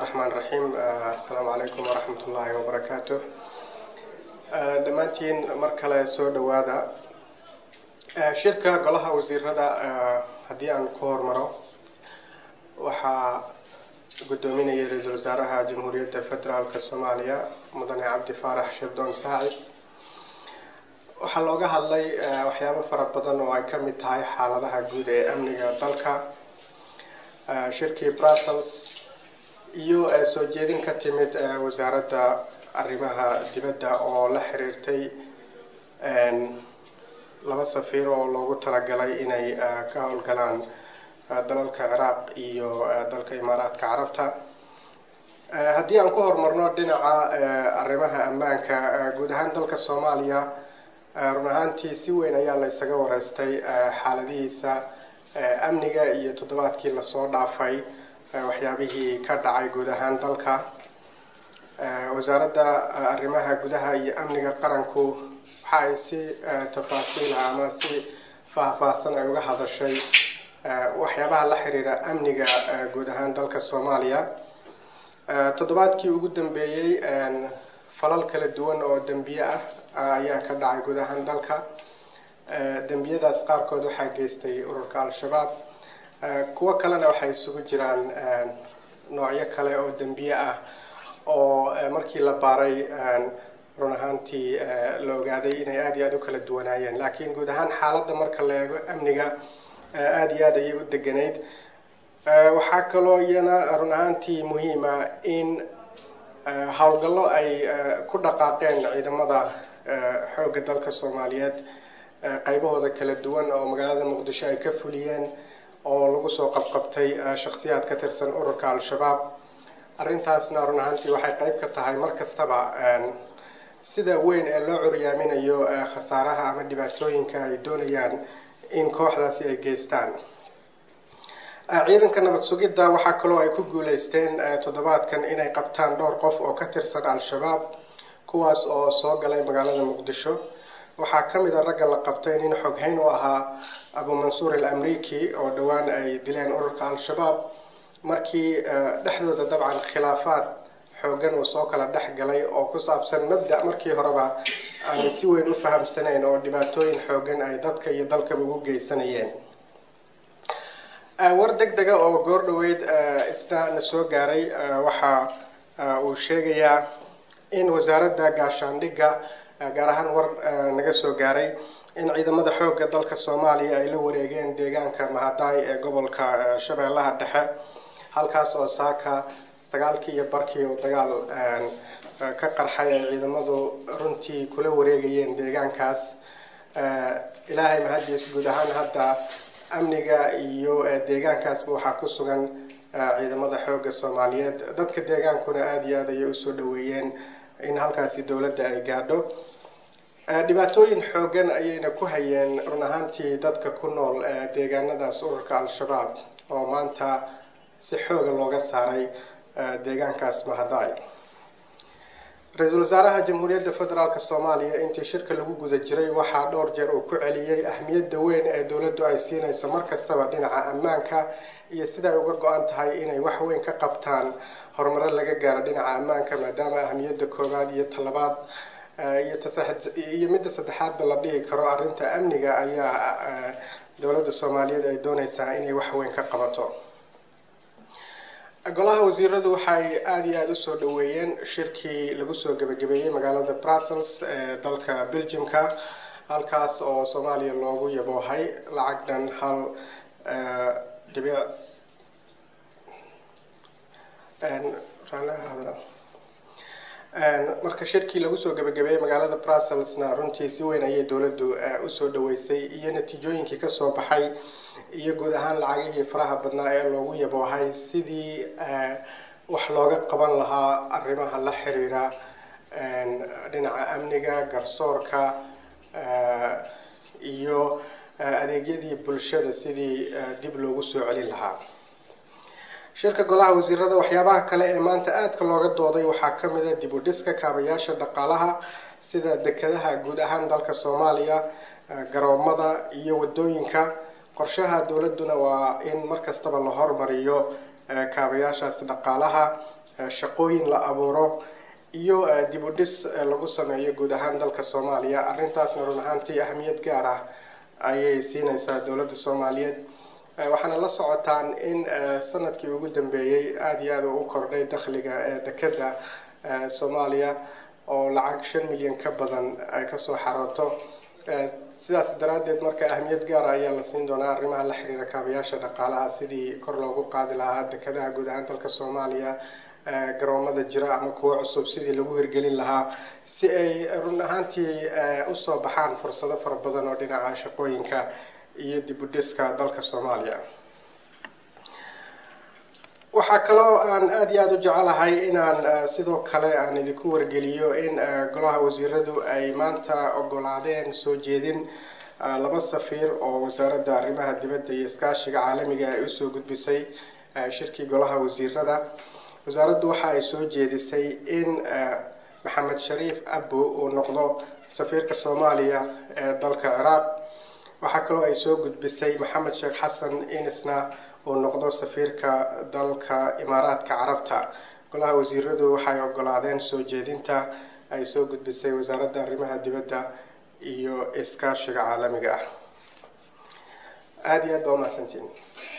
raxmaan raxiim assalaamu calaykum waraxmat ullaahi wabarakaatu dhammaantiin mar kale soo dhowaada shirka golaha wasiirada haddii aan ku hormaro waxaa guddoominayay ra-iisul wasaaraha jamhuuriyadda federaalka soomaaliya mudane cabdi faarax shirdoon saacid waxaa looga hadlay waxyaabo fara badan oo ay ka mid tahay xaaladaha guud ee amniga dalka shirkii brussels iyo soo jeedin ka timid wasaaradda arrimaha dibadda oo la xiriirtay laba safiir oo loogu talagalay inay ka howlgalaan dalalka ciraaq iyo dalka imaaraadka carabta haddii aan ku horumarno dhinaca arrimaha ammaanka guud ahaan dalka soomaaliya run ahaantii si weyn ayaa la ysaga wareystay xaaladihiisa amniga iyo toddobaadkii lasoo dhaafay waxyaabihii ka dhacay guud ahaan dalka wasaaradda arrimaha gudaha iyo amniga qaranku waxa ay si tafaasiila ama si faahfaahsan ay uga hadashay waxyaabaha la xiriira amniga guud ahaan dalka soomaaliya toddobaadkii ugu dambeeyey falal kala duwan oo dembiye ah ayaa ka dhacay guud ahaan dalka dembiyadaas qaarkood waxaa geystay ururka al-shabaab kuwo kalena waxay isugu jiraan noocyo kale oo dembiye ah oo markii la baaray run ahaantii la ogaaday inay aada iyo aada u kala duwanaayeen laakiin guud ahaan xaaladda marka la eego amniga aada iyo aada ayay u deganayd waxaa kaloo iyana run ahaantii muhiima in howlgallo ay ku dhaqaaqeen ciidamada xoogga dalka soomaaliyeed qaybahooda kala duwan oo magaalada muqdisho ay ka fuliyeen oo lagu soo qabqabtay shakhsiyaad ka tirsan ururka al-shabaab arrintaasna run ahaantii waxay qayb ka tahay mar kastaba sida weyn ee loo curyaaminayo khasaaraha ama dhibaatooyinka ay doonayaan in kooxdaasi ay geystaan ciidanka nabad sugidda waxaa kaloo ay ku guuleysteen toddobaadkan inay qabtaan dhowr qof oo ka tirsan al-shabaab kuwaas oo soo galay magaalada muqdisho waxaa ka mid a ragga la qabtay nin xoghayn u ahaa abu mansuur al amriki oo dhowaan ay dileen ururka al-shabaab markii dhexdooda dabcan khilaafaad xoogan uu soo kala dhex galay oo ku saabsan mabda markii horeba aanay si weyn u fahamsanayn oo dhibaatooyin xoogan ay dadka iyo dalkaba ugu geysanayeen war deg dega oo goor dhoweyd isna na soo gaaray waxa uu sheegayaa in wasaaradda gaashaandhigga gaar ahaan war naga soo gaaray in ciidamada xoogga dalka soomaaliya ay la wareegeen deegaanka mahadaay ee gobolka shabeellaha dhexe halkaas oo saaka sagaalkii iyo barkii oo dagaal ka qarxay ay ciidamadu runtii kula wareegayeen deegaankaas ilaahay mahadiis guud ahaan hadda amniga iyo deegaankaasba waxaa ku sugan ciidamada xoogga soomaaliyeed dadka deegaankuna aada iyo aad ayay usoo dhaweeyeen in halkaasi dowladda ay gaadho dhibaatooyin xoogan ayayna ku hayeen run ahaantii dadka ku nool deegaanadaas ururka al-shabaab oo maanta si xooga looga saaray deegaankaas mahadaay ra-iisul wasaaraha jamhuuriyadda federaalk soomaaliya intii shirka lagu guda jiray waxaa dhowr jeer uu ku celiyey ahmiyadda weyn ee dowladdu ay siinayso mar kastaba dhinaca ammaanka iyo sida ay uga go-an tahay inay wax weyn ka qabtaan horumaro laga gaaro dhinaca ammaanka maadaama ahmiyadda koowaad iyo talabaad iyo iyo midda saddexaadba la dhihi karo arrinta amniga ayaa dowladda soomaaliyeed ay dooneysaa inay wax weyn ka qabato golaha wasiiradu waxay aada iyo aada usoo dhaweeyeen shirkii lagu soo gebagabeeyey magaalada brussels ee dalka belgiumka halkaas oo soomaaliya loogu yaboohay lacag dhan hal dhibic marka shirkii lagu soo gebagabeeyey magaalada brusselsna runtii si weyn ayay dowladdu usoo dhaweysay iyo natiijooyinkii kasoo baxay iyo guud ahaan lacagihii faraha badnaa ee loogu yaboohay sidii wax looga qaban lahaa arrimaha la xiriira dhinaca amniga garsoorka iyo adeegyadii bulshada sidii dib loogu soo celin lahaa shirka golaha wasiirada waxyaabaha kale ee maanta aadka looga dooday waxaa ka mid a dib u dhiska kaabayaasha dhaqaalaha sida dekedaha guud ahaan dalka soomaaliya garoomada iyo wadooyinka qorshaha dowladduna waa in mar kastaba la hormariyo kaabayaashaas dhaqaalaha shaqooyin la abuuro iyo dib u dhis lagu sameeyo guud ahaan dalka soomaaliya arrintaasna run ahaantii ahamiyad gaar ah ayay siinaysaa dowladda soomaaliyeed waxaana la socotaan in sanadkii ugu dambeeyey aada iyo aada u kordhay dakhliga ee dekeda soomaaliya oo lacag shan milyan ka badan ay kasoo xarooto sidaas daraaddeed marka ahamiyad gaara ayaa la siin doonaa arrimaha la xiriira kaabayaasha dhaqaalaha sidii kor loogu qaadi lahaa dekedaha guud ahaan dalka soomaaliya garoomada jira ama kuwo cusub sidii lagu hirgelin lahaa si ay run ahaantii usoo baxaan fursado fara badan oo dhinaca shaqooyinka iyo dib u dhiska dalka soomaaliya waxaa kaloo aan aada iyo aada u jecelahay inaan sidoo kale aan idinku wargeliyo in golaha wasiiradu ay maanta ogolaadeen soo jeedin laba safiir oo wasaaradda arrimaha dibadda iyo iskaashiga caalamiga ay usoo gudbisay shirkii golaha wasiirada wasaaraddu waxa ay soo jeedisay in maxamed shariif abu uu noqdo safiirka soomaaliya ee dalka ciraaq waxaa kaloo ay soo gudbisay maxamed sheekh xasan inisna uu noqdo safiirka dalka imaaraadka carabta golaha wasiiradu waxay ogolaadeen soo jeedinta ay soo gudbisay wasaaradda arrimaha dibadda iyo iskaashiga caalamiga ah aada iyo aad baa umahadsantiin